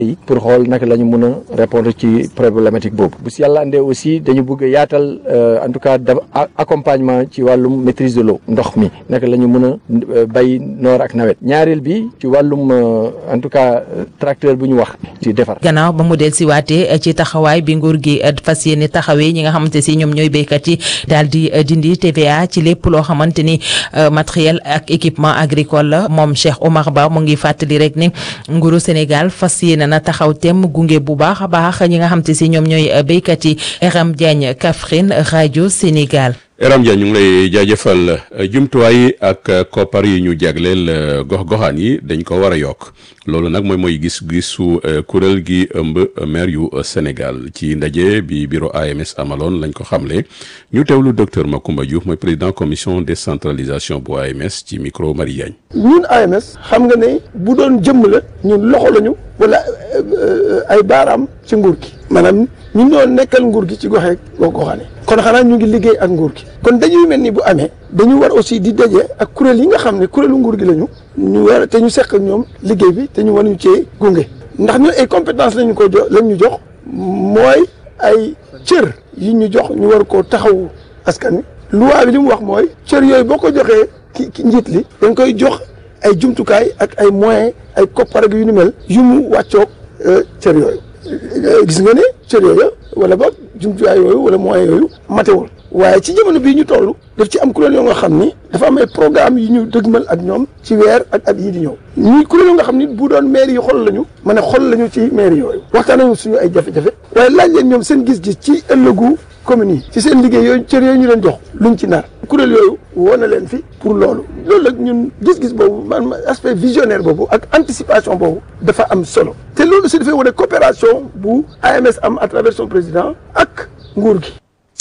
yi pour xool naka la ñu mën a répondre ci problématique boobu bu si yàlla andee aussi dañu bëgg yaatal en tout cas accompagnement ci wàllum maîtrise de l'eau ndox mi naka la ñu mën a bay noor ak nawet ñaareel bi ci wàllum en tout cas tracteur bu ñu wax ci defar gannaaw ba mu del si waatee ci taxawaay bi nguur gi fas yéene taxawee ñi nga xamante si ñoom ñooy béykat yi daal di dindi TVA ci lépp loo xamante ni matériel ak équipement agricole la moom Cheikh Omar Ba mu ngi fàttali rek ni nguuru Sénégal fas yéene na taxaw tem gunge bu baax a baax ñi nga xamante si ñoom ñooy béykat yi Eram Diagne Kaffrine rajo Sénégal. Eram Dia ñu ngi lay jaajëfal jumtuwaay ak koppar yi ñu jagleel gox-goxaan yi dañ ko war a yokk loolu nag mooy mooy gis-gisu kuréel gi ëmb maire yu Sénégal ci ndaje bi bureau AMS amaloon lañ ko xamle ñu teewlu docteur Macoumba Diouf mooy président commission décentralisation bu AMS ci micro Marie Diagne. ñun AMS xam nga ne bu doon jëmm la ñun loxo lañu wala ay baaraam ci nguur gi maanaam ñun ñoo nekkal nguur gi ci goxee gox-goxaane kon xanaa ñu ngi liggéey ak nguur gi kon dañuy mel ni bu amee dañu war aussi di daje ak kuréel yi nga xam ne kuréelu nguur gi lañu ñu war te ñu seq ak ñoom liggéey bi te ñu war ñu cee gunge ndax ñun ay compétence lañu ko jox lañ ñu jox mooy ay cër yi ñu jox ñu war koo taxawu askan wi loi bi li mu wax mooy cër yooyu boo ko joxee ki ki njiit li dañ koy jox ay jumtukaay ak ay moyens ay koppar ak yu ni mel yu mu wàccoog cër yooyu gis nga ne cër yooyu wala boog jumtuwaay yooyu wala moyens yooyu matewul waaye ci jamono bii ñu toll daf ci am kuréel yoo nga xam ni dafa am ay programme yu ñu dëgmal ak ñoom ci weer ak at yii di ñëw ñuy kuréel yoo nga xam ni bu doon maire yi xol lañu ma ne xol lañu ci maire yooyu waxtaan nañu suñu ay jafe-jafe waaye laaj leen ñoom seen gis-gis ci ëllëgu communes yi ci seen liggéey yooyu cër yooyu ñu leen jox luñ ci nar kuréel yooyu woo na leen fi pour loolu loolu nag ñun gis-gis boobu man aspect visionnaire boobu ak anticipation boobu dafa am solo te loolu si dafay wane coopération bu AMS am à travers son président ak nguur gi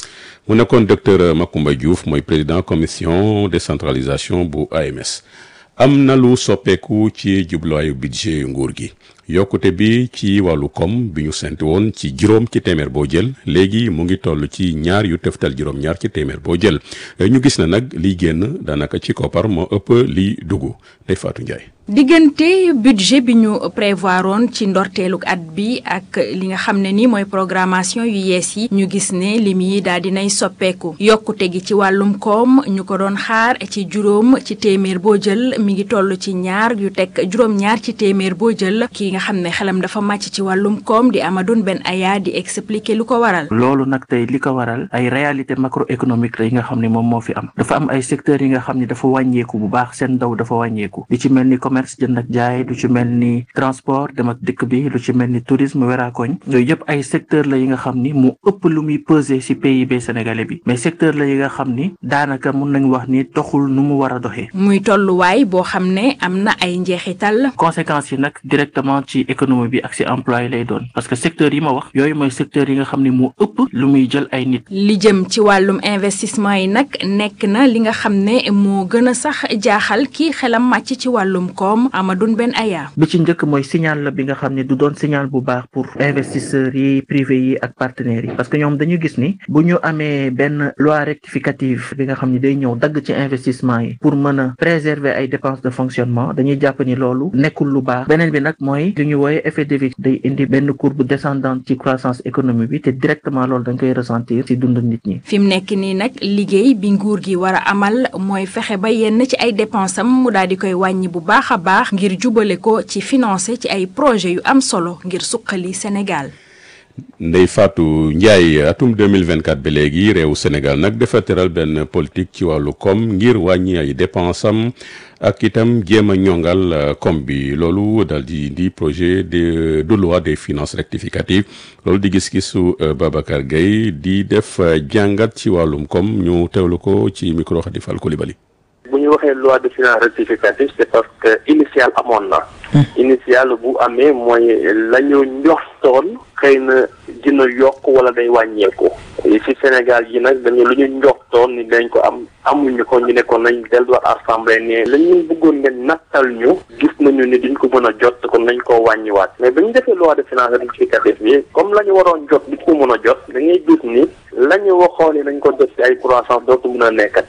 mu nekkoon docteur Macoumba Diouf mooy président commission décentralisation bu AMS am na lu soppeeku ci jubluwaayu budget nguur gi yokkute bi ci wàllu koom bi ñu sent woon ci juróom ci téeméer boo jël léegi mu ngi toll ci ñaar yu teftal juróom-ñaar ci téeméer boo jël ñu gis na nag liy génn daanaka ci koppar moo ëpp liy dugg day Fatou Ndiaye. diggante budget bi ñu prévoir woon ci ndorteeluk at bi ak li nga xam ne ni mooy programmation yu yees yi ñu gis ne lim yi daal dinay soppeeku yokkute gi ci wàllum koom ñu ko doon xaar ci juróom ci téeméer boo jël mi ngi toll ci ñaar yu teg juróom-ñaar ci téeméer boo jël ki nga xam ne xelam dafa màcc ci wàllum koom di Amadou Ben Aya di expliquer lu ko waral. loolu nag tey li ko waral ay réalité macroéconomique la yi nga xam ne moom moo fi am dafa am ay secteurs yi nga xam ne dafa wàññeeku bu baax seen ndaw dafa wàññeeku li ci mel ni commerce jënd ak jaay lu ci mel ni transport dem ak dikk bi lu ci mel ni tourisme weraakoñ yooyu yëpp ay secteur la yi nga xam ni mu ëpp lu muy peser ci PIB sénégalais bi mais secteur la yi nga xam ni daanaka mun nañ wax ni doxul nu mu war a doxee. muy tolluwaay boo xam ne am na ay njeexital. conséquences yi nag directement ci économie bi ak ci emploi lay doon parce que secteur yi ma wax yooyu mooy secteur yi nga xam ni mu ëpp lu muy jël ay nit. li jëm ci wàllum investissement yi nag nekk na li nga xam ne moo gën a sax jaaxal kii xelam màcc ci wàllum koom Amadou Ben Aya. bi ci njëkk mooy signal la bi nga xam ne du doon signal bu baax pour investisseurs yi privé yi ak partenaires yi parce que ñoom dañu gis ni bu ñu amee benn loi rectificative bi nga xam ne day ñëw dagg ci investissement yi pour mën a préserver ay dépenses de fonctionnement dañuy jàpp ni loolu nekkul lu baax beneen bi nag mooy li ñu wooye effet de levier day indi benn courbe descendante ci croissance économique bi te directement loolu dañ koy ressentir ci dund nit ñi. fi mu nekk nii nag liggéey bi nguur gi war a amal mooy fexe ba yenn ci ay dépenses am mu daal di koy wàññi bu baax a baax ngir jubale ko ci financer ci ay projet yu am solo ngir suqali Sénégal. Ndeye Fatou Ndiaye atum 2024 ba léegi réewu Sénégal nag dafa teral benn politique ci wàllu koom ngir wàññi ay dépenses am ak itam jéem a ñongal koom bi loolu daal di indi projet de de loi des finances rectificatives loolu di gis-gisu Babacar Gueye di def jàngat ci wàllum koom ñu teewlu ko ci micro Khady Fall Coulibaly bu ñu waxee loi de finances rectificative c'est parce que initial amoon na initial bu amee mooy la ñu njoxtoon xëy na dina yokk wala day wàññeeku ci Sénégal yi nag dañu lu ñu njoxtoon ni dañ ko am amuñu ko ñu ne ko nañ delluwaat assemblée ne la ñu bëggoon ngeen nattal ñu gis nañu ni duñ ko mën a jot kon nañ koo wàññiwaat mais ba ñu defee loi de finances rectificative bi comme la ñu waroon jot duñ ko mën a jot da ngay gis ni la ñu waxoon ni dañ ko jot ci ay croissance dootu mën a nekkati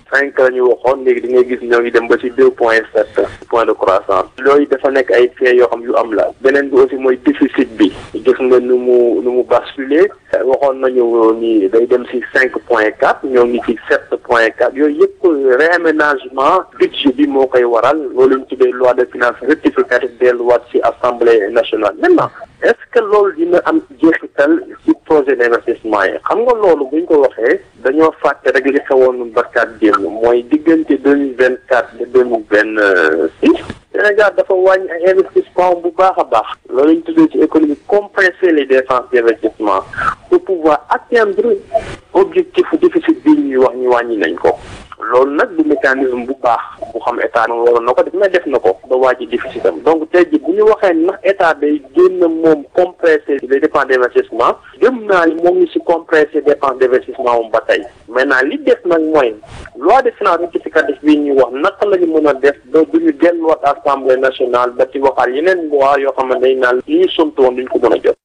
cinq la ñu waxoon léegi di ngay gis ñoo ngi dem ba ci deux point sept point de croissance loolu dafa nekk ay faits yoo xam yu am la beneen bi aussi mooy déficit bi gis nga nu mu nu mu basculé waxoon nañu ni day dem ci cinq point quatre ñoo ngi ci sept point quatre yooyu yëpp réaménagement budget bi moo koy waral loolu ñu tuddee loi de finances rectificative delluwaat ci assemblée nationale maintenant est-ce que loolu dina am jeexital ci projet d'investissement yi xam nga loolu buñ ko waxee dañoo fàtte rek li xewoon barkaat démb mooy diggante deux mille vingt quatre ba deux mille vingt six Sénégal dafa wàññi ay investissement bu baax a baax loolu ñu tuddee ci économie compresser les dépenses d'investissement pour pouvoir atteindre objectif déficit bi ñuy wax ñu wàññi nañ ko loolu nag du mécanisme bu baax bu xam état na waroon na ko def mais def na ko ba wàññi déficit am donc tey ji bu ñu waxee ndax état day génn moom compresser les dépenses d'investissement gëm naa ni moom ñu si compresser dépenses d'investissement moom ba tey maintenant li def nag mooy loi de finances rectificative bii ñuy wax naka la ñu mën a def ba du ñu delluwaat assemblée nationale ba ci waxaal yeneen loi yoo xam ne dañ naan li ñu somtu woon duñ ko mën a jot.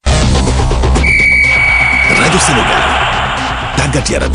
rajo Sénégal tàggat yaram.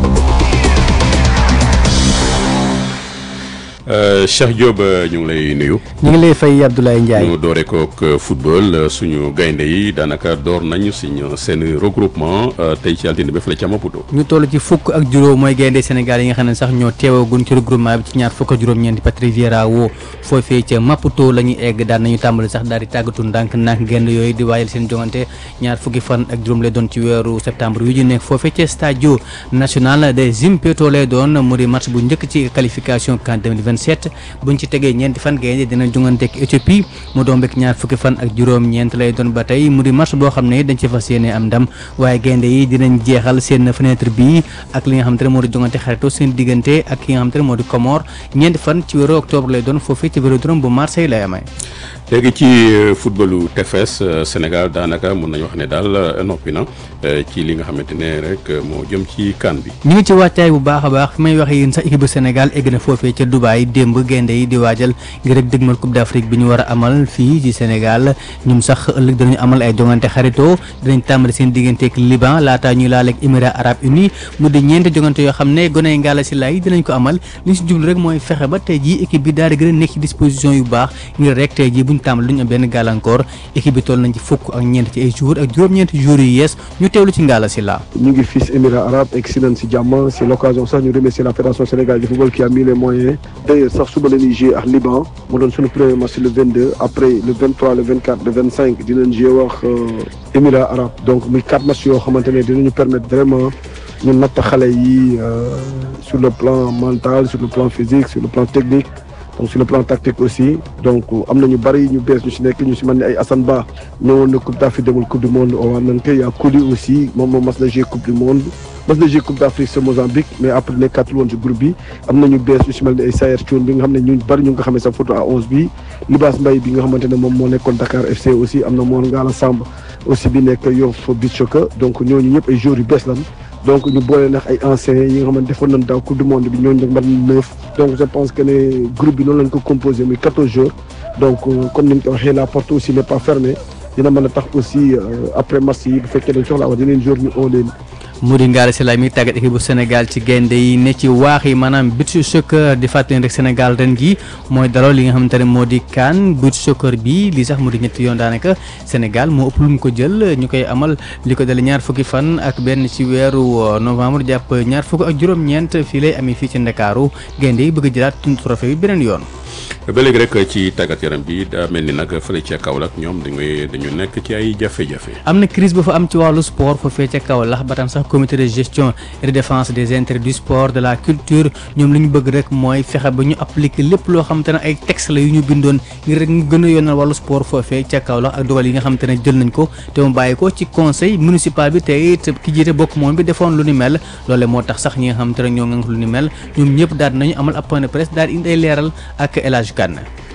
Cheikh Diop ñu ngi lay nuyu. ñu ngi lay fay Abdoulaye Ndiaye. ñu doore kook football suñu gaynde yi daanaka door nañu suñu seen regroupement tey ci altine bi fële ca Maputo. ñu toll ci fukk ak juróom mooy gaynde Sénégal yi nga xam ne sax ñoo teewagun ci regroupement bi ci ñaar fukk ak juróom-ñeenti Patrick Vieira woo foofee ca Maputo la ñuy egg daan nañu tàmbali sax daal di tàggatu ndànk ndànk gaynde yooyu di waajal seen jongante ñaar fukki fan ak juróom lay doon ci weeru septembre yu ñu nekk foofee ca stadio national de Zimpeto lay doon mu di match bu njëkk ci qualification CAN 2027 buñ ci tegee ñeenti fan gaynde dina jongante ak Éthiopie mu doon bekk ñaar fukki fan ak juróom-ñeent lay doon ba tey mu di match boo xam ne dañ ci fas yéene am ndam waaye gaynde yi dinañ jeexal seen fenêtre bi ak li nga xamante ne moo di jongante xarito seen diggante ak ki nga xamante ne moo di Comore ñeenti fan ci weeru octobre lay doon foofii ci vélodrome bu Marseille lay amee. léegi ci footballu tefes Sénégal daanaka mun nañu wax ne daal noppi na ci li nga xamante ne rek moo jëm ci kan bi. ñu ngi ci wàccaay bu baax a baax fi may waxee yéen sax équipe bu Sénégal egg na foofee ca Dubaï démb gaynde yi di waajal ngir rek dëgmal Coupe d'Afrique bi ñu war a amal fii ci Sénégal ñoom sax ëllëg danañu amal ay jongante xarito dinañ tàmbali seen digganteeg Liban laataa ñuy laaleeg Émirats Arabes Unis mu di ñeenti jongante yoo xam ne gone yi Ngalla Sylla yi dinañ ko amal li ñu si jublu rek mooy fexe ba tey jii équipe bi daal di gën a nekk ci disposition yu baax ngir rek tey jii buñ tàmbali duñu am benn gàllankoor équipe bi toll nañ ci fukk ak ñeent ci ay jours ak juróom-ñeenti jours yu yees ñu teewlu ci Ngalla Sylla ñu ngi fii si Émirats arabes egg si nañ si jàmm c'est l'occasion sax ñu remercier la fédération sénégalaise de football qui a mis les moyens d'ailleurs sax suba la ñuy jouer ak Liban mu doon suñu premier match le 22 après le 23 le 24 le 25 dinañ jouer wax Émirats arabes donc muy quatre matchs yoo xamante ne dinañu permettre vraiment ñu natt xale yi sur le plan mental sur le plan physique sur le plan technique donc sur le plan tactique aussi donc am na ñu bari ñu bees ñu si nekk ñu si mel ni ay Assane Ba ñëwoon na Coupe d'Afrique demul Coupe du monde owaan nañ ko y a Kouly aussi moom moom mas na jouer Coupe du monde mas na jouer Coupe d'Afrique sa Mozambique mais après nekkatul woon si groupe bi am na ñu bees ñu si mel ni ay Sayer Thioune bi nga xam ne ñu bari ñu nga xamee sa photo à 11 bi Libaas Mbaye bi nga xamante ne moom moo nekkoon Dakar FC aussi am na Mor Ngala Samb aussi bi nekk Yoff Beach Soccer donc ñooñu ñëpp ay joueurs yu bees lan donc ñu boole nag ay anciens yi nga xamante defoon nañ daaw coupe du monde bi ñooñu nag mat na neuf donc je pense que ne groupe bi noonu lañ ko composé muy quatorze jours donc comme ni nga ko waxee la porte aussi n'est pas fermée dina mën a tax aussi après match yi bu fekkee dañ soxla wax dinañ jour ñu oo leen mu di Ngalla Sylla mi tàggat équipe bu Sénégal ci gaynde yi ne ci waax yi maanaam beach soccer di fàttali rek Sénégal ren gi mooy daloo li nga xamante ne moo di CAN beach soccer bi lii sax mu di ñetti yoon daanaka Sénégal moo ëpp lu mu ko jël ñu koy amal li ko dale ñaar fukki fan ak benn ci weeru novembre jàpp ñaar fukk ak juróom-ñeent fii lay amee fii ci Ndakaaru gaynde yi bëgg jëlaat tund trophée bi beneen yoon ba léegi rek ci tàggat yaram bi daa mel ni nag fële ca Kaolack ñoom dañuy dañu nekk ci ay jafe-jafe. am na crise ba fa am ci wàllu sport foofee ca Kaolack ba tam sax comité de gestion et de défense des intérêts du sport de la culture ñoom li ñu bëgg rek mooy fexe ba ñu appliquer lépp loo xamante ne ay texte la yu ñu bindoon ngir rek ñu gën a yoonal wàllu sport foofee ca Kaolack ak dogal yi nga xamante ne jël nañ ko te mu bàyyi ko ci conseil municipal bi te it ki jiite bokk moom bi defoon lu ni mel loole moo tax sax ñi nga xamante ne ñoo ngi lu ni mel ñoom ñëpp daal nañu amal ab point de presse daal indi ay leeral ak El Hadj Kane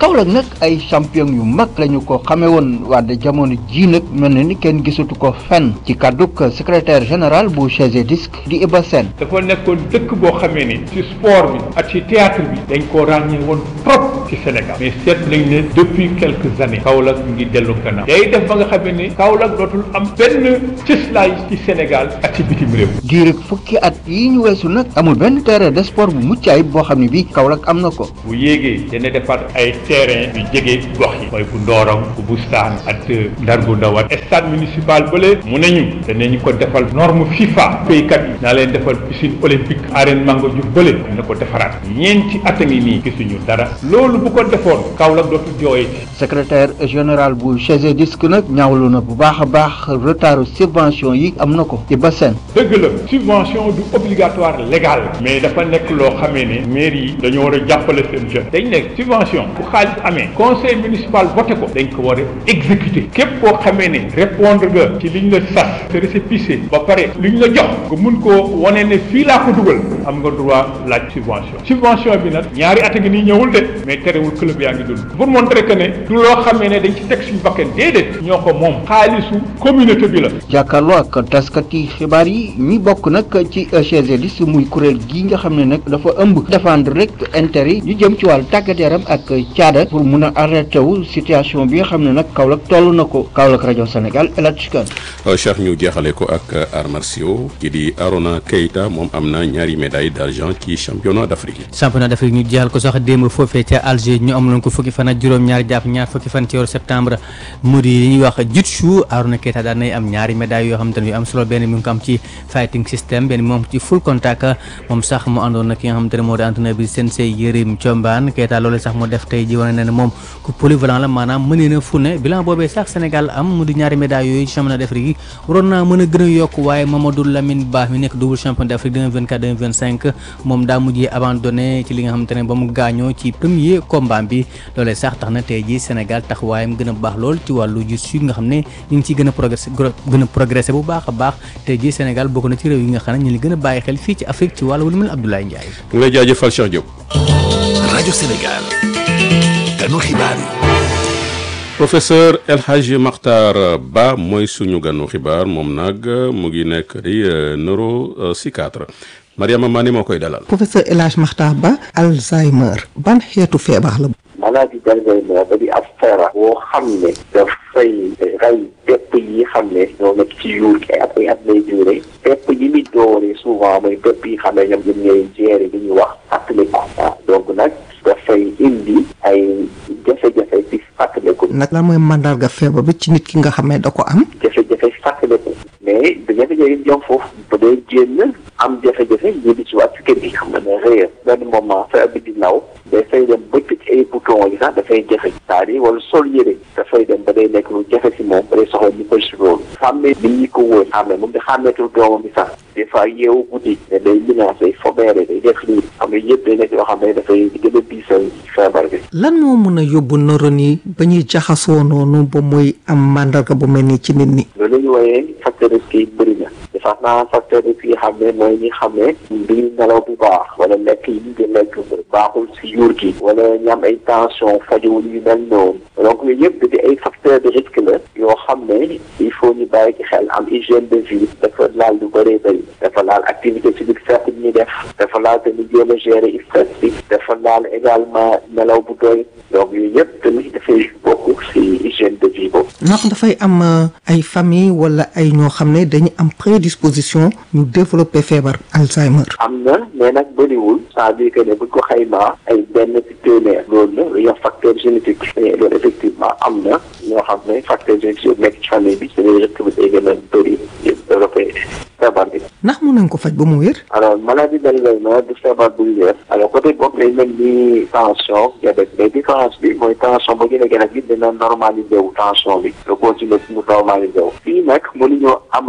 Kaolack nag ay champion yu mag lañu ko xamee woon wante jamono ji nag mel na ni kenn gisatu ko fenn ci kàdduk secrétaire général bu CGDisc di Iba Sène dafa nekkoon dëkk boo xamee ni ci sport bi ak ci théâtre bi dañ koo ràññee woon trop ci Sénégal mais seet nañ ne depuis quelques années Kaolack mu ngi dellu gannaaw day def ba nga xamee ni Kaolack dootul am benn cëslaay ci Sénégal ak ci bitim réew diirig fukki at yi ñu weesu nag amul benn terrain de sport bu mucc ayib boo xam ne bii Kaolack am na ko bu yéegee dana defar ay terrain yu jege gox yi mooy bu Ndorong bu Bustaan ak Ndar bu Ndaw ak stade municipal bële mu nañu danañu ko defal norme FIFA béykat yi naa leen defal piscine olympique arène Mango Diouf bële dina ko defaraat ñeenti at a ngi nii gisuñu dara loolu bu ko defoon Kaolack dootul jooyee ci secrétaire général bu CGDisc nag ñaawlu na bu baax a baax retardu subvention yi am na ko ci bassin dëgg la subvention du obligatoire légal mais dafa nekk loo xamee ne mairie yi dañoo war a jàppale seen jeune dañ nekk subvention bu xaalis amee conseil municipal voté ko dañ ko war a exécuter képp koo xamee ne répondre nga ci liñ la sas te récépissé ba pare liñ la jox nga mun koo wane ne fii laa ko dugal am nga droit laaj subvention subvention bi nag ñaari at a ngi nii ñëwul de mais terewul club yaa ngi dund pour montrer que ne du loo xamee ne dañ ci teg suñu bakkan déedéet ñoo ko moom xaalisu communauté bi la jàkkaarloo ak taskati xibaar yi ñi bokk nag ci CGDisc muy kuréel gi nga xam ne nag dafa ëmb défendre rek intérêt yi ñu jëm ci wàllu tàggat yaram ak caada pour mun a arrêté wu situation bi nga xam ne nag Kaolack toll na ko Kaolack rajo Sénégal El Hadj Kane Cheikh ñu jeexale ko ak arts martiaux ki di Arona Keita moom am na ñaari médaille d'argent ci championnat d'Afrique championnat d'Afrique ñu jeexal ko sax démb foofee ca Alger ñu amaloon ko fukki fan ak juróom-ñaar jàpp ñaar fukki fan ci weeru septembre mu di li ñuy wax jiu-jitsu Arona Keita daan nay am ñaari médaille yoo xam te ne yu am solo benn mi ngi ko am ci fighting system benn moom ci full contact moom sax mu àndoon nag ki nga xam te ne moo di entraîneur bi Sensei Yérim Thiombane Keita loolu sax mu def tey ji wane na ne moom ku polyvalent la maanaam mënee na fu ne bilan boobee sax Sénégal am mu di ñaari médaille yooyu ci championnat d'Afrique yi waroon naa mën a gën a yokk waaye Mamadou Lamine Ba mi nekk double champion d'Afrique 2024 2025 moom daa mujjee abandonné ci li nga xamante ne ba mu gaañoo ci premier combat bi loolee sax tax na tey ji Sénégal taxawaayam gën a baax lool ci wàllu jiu-jitsu nga xam ne ñu ngi ciy gën a progressé gën a progressé bu baax a baax tey ji Sénégal bokk na ci réew yi nga xam ne ñu ngi gën a bàyyi xel fii ci Afrique ci wàllu lu mel Abdoulaye Ndiaye. mu ngi lay jaajëfal Cheikh Diop. rajo Sénégal ganu xibaar yi. professeur El Hadji Makhtar Ba mooy suñu ganu xibaar moom nag mu ngi nekk di neuropsychiatre Mariama Mané moo koy dalal. professeur El Hadji Makhtar Ba Alzheimer ban xeetu feebar la. maladie d'Alzheimer da di ab feebar boo xam ne dafay rey pepp yi xam ne ñoo nekk ci yuur gi ak ay at lay duré pepp yi muy dooree souvent mooy pepp yi xam ne ñoom ñoom ñooy gérer li ñuy wax fàttaliku waaw donc nag dafay indi ay jafe-jafe ci fàttaliku nag lan mooy mandarga feebar bi ci nit ki nga xam ne da ko am. jafe-jafe fàttaliku mais da jafe-jafe yi ñoom foofu ba day génn am jafe-jafe ñu di ci waat ci kër gi xam ne réer benn moment feebar bi di law dafay dem ba tëj ay bouton yi sax dafay jafe c'est-à-dire wala sol yére dafay dem ba day nekk lu jafe si moom ba day soxla ñu koy si loolu xàmmee nit ñi ko wóor xàmmee moom di xàmmeetul doomam bi sax des fois yeewu guddi ne day menace day fobeere day def lii xam nga yëpp day nekk yoo xam ne dafay gën a diisal feebar bi lan moo mën a yóbbu neurones yi ba ñuy jaxasoo noonu ba muy am mandarga bu mel nii ci nit ñi. loolu la ñu wooyee facteur de risque yi bëri na dafa naa facteur de risque yi xam ne mooy ñi xam ne du ñu nelaw bu baax wala lekk yi ñu di lekk baaxul si yuur gi wala ñu am ay tension fajowul yu mel noonu donc yooyu yëpp di ay facteur de risque la yoo xam ne il faut ñu bàyyi ci xel am hygiène de vie dafa laal lu bëree bëri dafa laal activité physique certes bi ñuy def dafa laal tamit jéem a gérer stress bi dafa laal également nelaw bu doy donc yooyu yëpp tamit dafay bokk si hygiène de vie boobu. ndax dafay am ay famille wala ay ñoo xam ne dañu am prédisposition ñu développer feebar Alzheimer. am na mais nag bëriwul c'est-à-dire que ne buñ ko xaymaa ay benn ci téeméer loolu la lu ñuy wax facteur génétique mais loolu effectivement am na ñoo xam ne facteur génétique yooyu nekk ci famille bi c'est risque bi day gën a bëri yëpp développé feebar bi. ndax mën nañ ko faj ba mu wér. alors maladie d'Alzheimer du feebar buy wér alors côté boobu day mel ni tension diabète mais différence bi mooy tension ba gën a gën a gis dina normalisé wu tension bi nga continuer mu normalisé wu fii nag mënuñoo amaat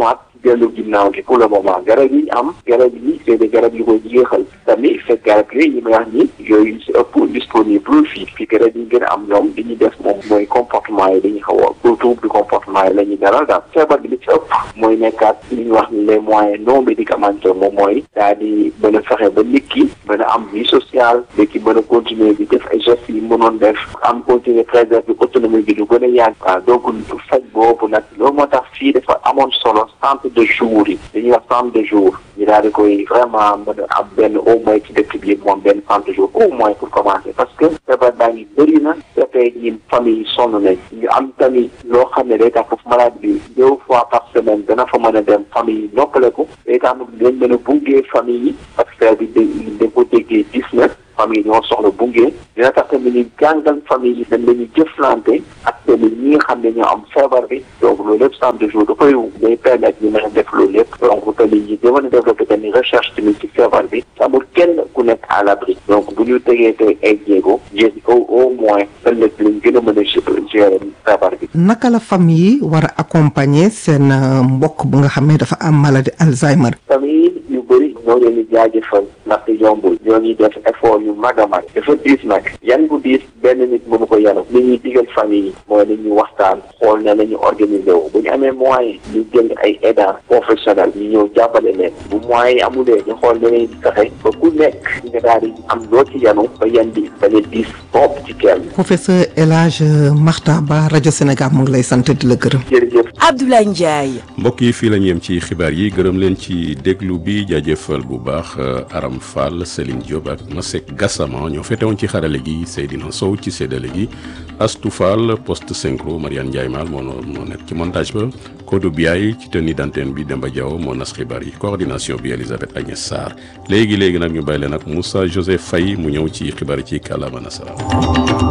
dellu ginnaaw gi pour le moment garab yi ñu am garab yi c'est des garab yu ko jeexal tamit fekk garab yi yi may wax ni yooyu si ëpp disponible fii fii garab yi gën a am ñoom li ñuy def moom mooy comportement yi dañuy xaw a pour trouble du comportement yi la ñuy dalal daal feebar bi li ci ëpp mooy nekkaat li ñuy wax ni les moyens non médicamenteux moom mooy daal di mën a fexe ba nit ki mën a am vie sociale nit ki mën a continuer di def ay gestes yi mënoon def am continuer préserver autonomie bi lu gën a yàgg waaw donc faj boobu nag loolu moo tax fii dafa amoon solo centre de jour yi dañuy wax centre de jour ñu daal di koy vraiment mën a am benn au moins ci dëkk bi moom benn centre de jour au moins pour commencer parce que feebar baa ngi bëri na dafay ñi famille yi sonn nañ ñu am tamit loo xam ne day tax foofu malade bi deux fois par semaine dana fa mën a dem famille yi noppaleku day tax mu dañ mën a bungee famille yi parce que feebar bi dañ ko déggee gis na famille ñoo soxla bungee dina tax tamit ñu jàngal famille yi dañ lañu jëflante ak tamit ñi nga xam ne ñoo am feebar bi donc loolu lépp centre de jour da koy day permettre ñu mën a def loolu lépp donc tamit ñi da mën a développé tamit recherche tamit ci feebar bi amul kenn ku nekk à l'abri donc bu ñu tegee tey ay jéego jéegi au au moins ëllëg lañ gën a mën a gérer feebar bi naka la famille yi war a accompagner seen mbokk bu nga xam ne dafa am maladie Alzheimer famille yu bëri ñoo leen di jaajëfal ndaxte yombul ñoo ngi def effort yu mag a mag dafa diis nag yan bu diis benn nit mënu ko yanu li ñuy digal famille yi mooy dañuy waxtaan xool ne la ñu organiser wu bu ñu amee moyen ñu jël ay aidants professionnels ñu ñëw jàppale leen bu moyens yi amulee ñu xool ne leen di fexe ba ku nekk nga daal di am loo ci yanu ba yan bi bañ a diis bopp ci kenn professeur El Hadj Makhtar Ba rajo Sénégal mu ngi lay sant di la gërëm jërëjëf Abdoulaye Ndiaye mbokk yi fii la ñu yem ci xibaar yi gërëm leen ci déglu bi jaajëfal bu baax Aram Fall Céline Diop ak Masek Gassama ñoo fetewoon ci xarale gi Seydina Sow ci séddale gi Astou Fall poste synchro Mariane Ndiaye Mal moo moo nekk ci montage ba Kodou Biaye ci tenue d'antenne bi Demba Diaw moo nas xibaar yi coordination bi Elisabeth Agnès Sarr léegi léegi nag ñu bàyyi leen ak Moussa Joseph Faye mu ñëw ci xibaar yi ci kàllaama nasaraan